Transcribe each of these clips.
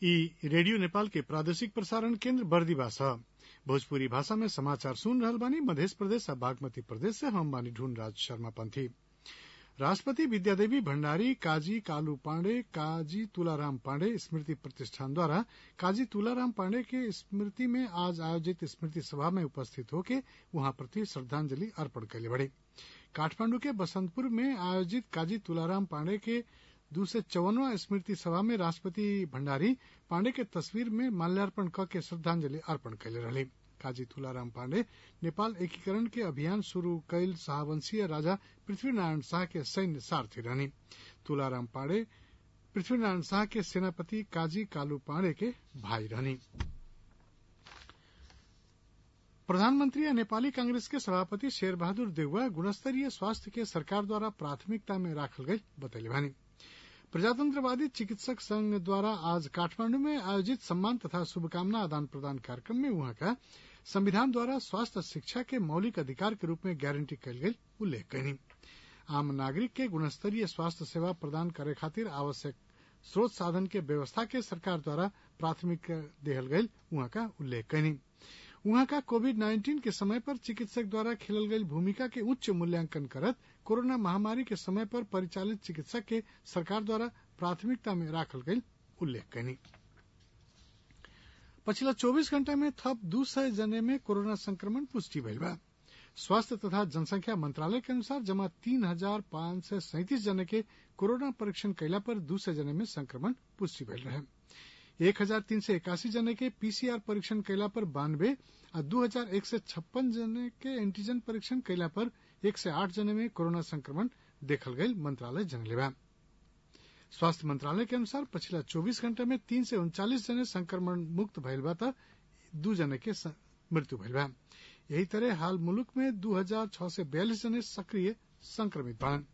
ई रेडियो नेपाल के प्रादेशिक प्रसारण केन्द्र बर्दिवा छ भोजपुरी भाषा में समाचार सुन रहल बानी मधेश प्रदेश आ बागमती प्रदेश से हम बानी ढूंढ राज शर्मा पंथी राष्ट्रपति विद्यादेवी भण्डारी काजी कालू पाण्डे काजी तुलाराम पाण्डे स्मृति प्रतिष्ठान द्वारा काजी तुलाराम पाण्डे के स्मृति में आज आयोजित स्मृति सभा में उपस्थित होके उहाँ प्रति श्रद्धांजलि अर्पण कैले बड़े काठमांडू के बसंतपुर में आयोजित काजी तुलाराम पाण्डे के दू सय चौवनवा स्मृति सभा में राष्ट्रपति भण्डारी पाण्डे के तस्वीर में माल्यार्पण क के श्रद्धांजलि अर्पण कैले रहले काजी तुलाराम पाण्डे नेपाल एकीकरण के अभियान शुरू कैल शाहवंशीय राजा पृथ्वीनारायण शाह के सैन्य सारथी रहनी तुलाराम पाण्डे पृथ्वीनारायण शाह के सेनापति काजी कालू पाण्डे के भाई रहनी प्रधानमंत्री नेपाली कांग्रेस के सभापति शेर बहादुर देउवा गुणस्तरीय स्वास्थ्य के सरकार द्वारा प्राथमिकता में राखल गई बतैले बानी प्रजातंत्रवादी चिकित्सक संघ द्वारा आज काठमांडू में आयोजित सम्मान तथा शुभकामना आदान प्रदान कार्यक्रम में वहां का संविधान द्वारा स्वास्थ्य शिक्षा के मौलिक अधिकार के रूप में गारंटी कल गई उल्लेख कयनी आम नागरिक के गुणस्तरीय स्वास्थ्य सेवा प्रदान करे खातिर आवश्यक स्रोत साधन के व्यवस्था के सरकार द्वारा प्राथमिकता देहल गई वहां का उल्लेख कयनी उहाँ का कोविड नाइन्टीन के समय पर चिकित्सक द्वारा खेलल गई भूमिका के उच्च मूल्यांकन करत कोरोना महामारी के समय पर परिचालित चिकित्सक के सरकार द्वारा प्राथमिकता में राखल गई उल्लेख कयनी पछिला 24 घंटा में थप दू सय जने में कोरोना संक्रमण पुष्टि भइल बा स्वास्थ्य तथा जनसंख्या मंत्रालय के अनुसार जमा तीन हजार पांच सय सैंतीस जने के कोरोना परीक्षण कैला पर दू सय जने में संक्रमण पुष्टि भइल रहे एक हजार तीन सय इक्यासी जने के पीसीआर परीक्षण कैला पर बानवे आ दू हजार एक सय छप्पन जने के एंटीजन परीक्षण कैला पर एक सय आठ जने में कोरोना संक्रमण देखल गई मंत्रालय जनले बा स्वास्थ्य मंत्रालय के अनुसार पछिला 24 घंटे में तीन सय उनचालीस जने संक्रमण मुक्त भइल बा त दू जने के मृत्यु भइल बा यही तरह हाल मुलुक में दू हजार छह सय बयालीस जने सक्रिय संक्रमित बाड़न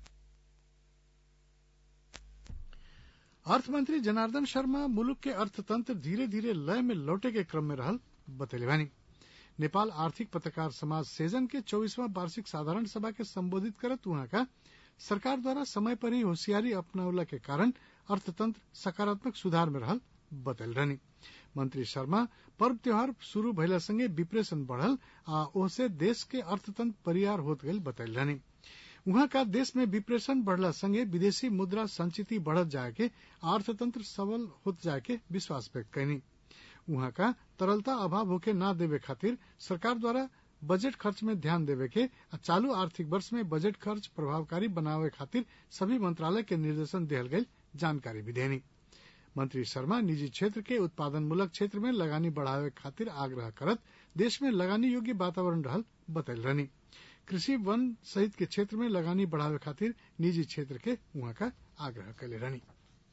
अर्थमंत्री जनार्दन शर्मा मुलुक के अर्थतंत्र धीरे धीरे लय में लौटे के क्रम में रहल बतैले बानी नेपाल आर्थिक पत्रकार समाज सेजन के चौबीसवां वार्षिक साधारण सभा के संबोधित करत वहां का सरकार द्वारा समय पर ही होशियारी अपनावला के कारण अर्थतंत्र सकारात्मक सुधार में रहल बतैल रहनी मंत्री शर्मा पर्व त्योहार शुरू भइला संगे विप्रेशन बढ़ल आ ओसे देश के अर्थतंत्र परियार होत गई बतैल रहनी उहाँ का देश में विप्रेशन बढ़ला संगे विदेशी मुद्रा संचिति बढ़त जाए के अर्थतंत्र सबल होत जाए के विश्वास व्यक्त कैनी उहाँ का तरलता अभाव होके ना देवे खातिर सरकार द्वारा बजट खर्च में ध्यान देवे के आ चालू आर्थिक वर्ष में बजट खर्च प्रभावकारी बनावे खातिर सभी मंत्रालय के निर्देशन दिहल गई जानकारी भी देनी मंत्री शर्मा निजी क्षेत्र के उत्पादन मूलक क्षेत्र में लगानी बढ़ावे खातिर आग्रह करत देश में लगानी योग्य वातावरण रहल बतैल रहनी कृषि वन सहित के क्षेत्र में लगानी बढ़ावे खातिर निजी क्षेत्र के वहां का आग्रह कैले रहनी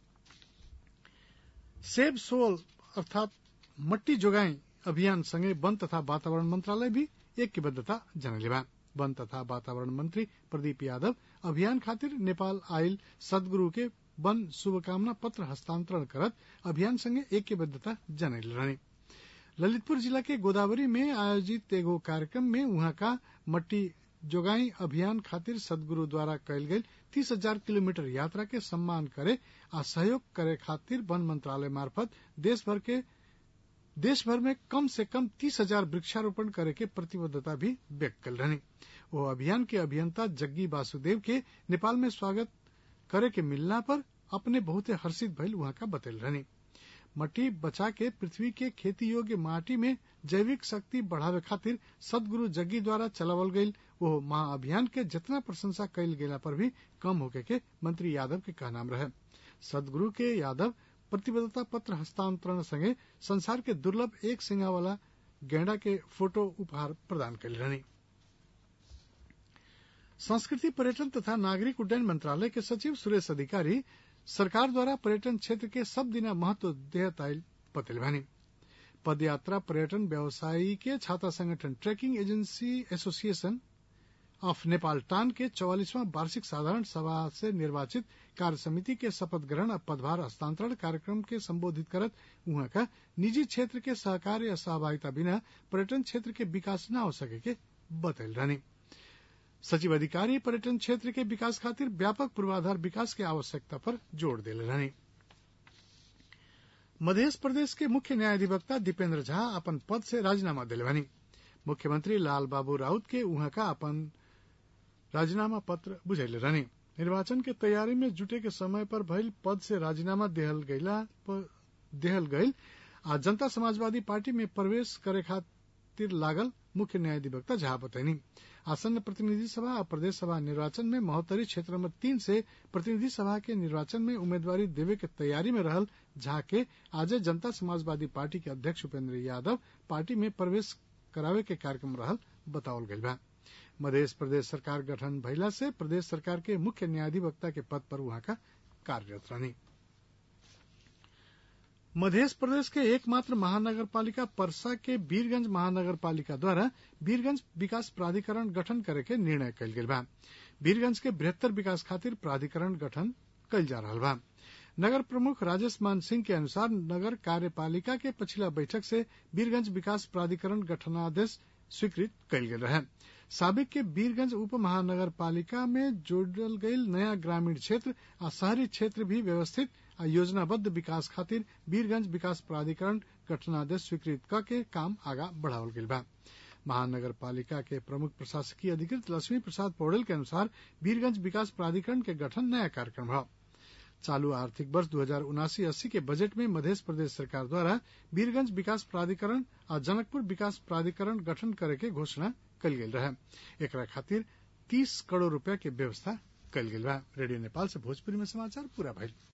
सेब सोल अर्थात मट्टी जोगाई अभियान संगे वन तथा वातावरण मंत्रालय भी ऐक्यबद्धता जनले बा वन तथा वातावरण मंत्री प्रदीप यादव अभियान खातिर नेपाल आयल सदगुरु के वन शुभकामना पत्र हस्तांतरण करत अभियान संगे ऐक्यबद्धता जनैले रहने ललितपुर जिला के गोदावरी में आयोजित एगो कार्यक्रम में वहां का मट्टी जोगाई अभियान खातिर सदगुरु द्वारा कयल गेल तीस हजार किलोमीटर यात्रा के सम्मान करे आ सहयोग करे खातिर वन मंत्रालय मार्फत देश भर के देश भर में कम से कम तीस हजार वृक्षारोपण करे के प्रतिबद्धता भी व्यक्त कल रहनी वो अभियान के अभियंता जग्गी वासुदेव के नेपाल में स्वागत करे के मिलना पर अपने बहुते हर्षित भइल वहां का बतैल रहनी मट्टी बचा के पृथ्वी के खेती योग्य माटी में जैविक शक्ति बढ़ावे खातिर सदगुरु जग्गी द्वारा चलावल गईल वो महाअभियान के जितना प्रशंसा कईल गेला पर भी कम होके के मंत्री यादव के कहनाम रहे सदगुरु के यादव प्रतिबद्धता पत्र हस्तांतरण संगे संसार के दुर्लभ एक सिंगा वाला गेंडा के फोटो उपहार प्रदान कल रहनी संस्कृति पर्यटन तथा नागरिक उड्डयन मंत्रालय के सचिव सुरेश अधिकारी सरकार द्वारा पर्यटन क्षेत्र के सब दिना महत्व देहताइल बतैल भानी पदयात्रा पर्यटन व्यवसायी के छाता संगठन trekking agency association of Nepal टान के चौवालीसवां वार्षिक साधारण सभा से निर्वाचित कार्य समिति के शपथ ग्रहण और पदभार हस्तांतरण कार्यक्रम के संबोधित करत वहां का निजी क्षेत्र के सहकार या सहभागिता बिना पर्यटन क्षेत्र के विकास न हो सके के बतैल रहनी सचिव अधिकारी पर्यटन क्षेत्र के विकास खातिर व्यापक पूर्वाधार विकास के आवश्यकता पर जोर दिले रहनी मध्य प्रदेश के मुख्य न्यायाधिवक्ता दीपेन्द्र झा अपन पद से राजीनामा दिले बानी मुख्यमंत्री लाल बाबू राउत के उहाँ का अपन राजीनामा पत्र बुझैले रहनी निर्वाचन के तैयारी में जुटे के समय पर भइल पद से राजीनामा देहल गईला देहल गईल आ जनता समाजवादी पार्टी में प्रवेश करे खातिर लागल मुख्य न्यायाधिवक्ता झा बतैनी आसन्न प्रतिनिधि सभा और प्रदेश सभा निर्वाचन में महोत्तरी क्षेत्र नंबर तीन से प्रतिनिधि सभा के निर्वाचन में उम्मीदवारी देवे के तैयारी में रहल झा के आज जनता समाजवादी पार्टी के अध्यक्ष उपेंद्र यादव पार्टी में प्रवेश करावे के कार्यक्रम रहल बतावल गईल बा मध्य प्रदेश सरकार गठन भइला से प्रदेश सरकार के मुख्य न्यायाधिवक्ता के पद पर वहां का कार्यरत रहनी मध्य प्रदेश के एकमात्र महानगर पालिका परसा के वीरगंज महानगर पालिका द्वारा वीरगंज विकास प्राधिकरण गठन करे के निर्णय कयल गेल बा वीरगंज के बृहत्तर विकास खातिर प्राधिकरण गठन कयल जा रहा बा नगर प्रमुख राजेश मान सिंह के अनुसार नगर कार्यपालिका के पिछला बैठक से वीरगंज विकास प्राधिकरण गठनादेश स्वीकृत कयल गेल रहे साबिक के वीरगंज उप महानगर पालिका में जोड़ल गईल नया ग्रामीण क्षेत्र आ शहरी क्षेत्र भी व्यवस्थित आ योजनाबद्ध विकास खातिर वीरगंज विकास प्राधिकरण गठनादेश स्वीकृत क के काम आगा बढ़ावल गेल बा महानगर पालिका के प्रमुख प्रशासकीय अधिकृत लक्ष्मी प्रसाद पौडेल के अनुसार वीरगंज विकास प्राधिकरण के गठन नया कार्यक्रम है चालू आर्थिक वर्ष दो हजार उनासी अस्सी के बजट में मध्य प्रदेश सरकार द्वारा वीरगंज विकास प्राधिकरण आ जनकपुर विकास प्राधिकरण गठन करे के घोषणा कल गेल रहे एकरा खातिर तीस करोड़ रूपया के व्यवस्था कल गेल बा रेडियो नेपाल से भोजपुरी में समाचार पूरा भइल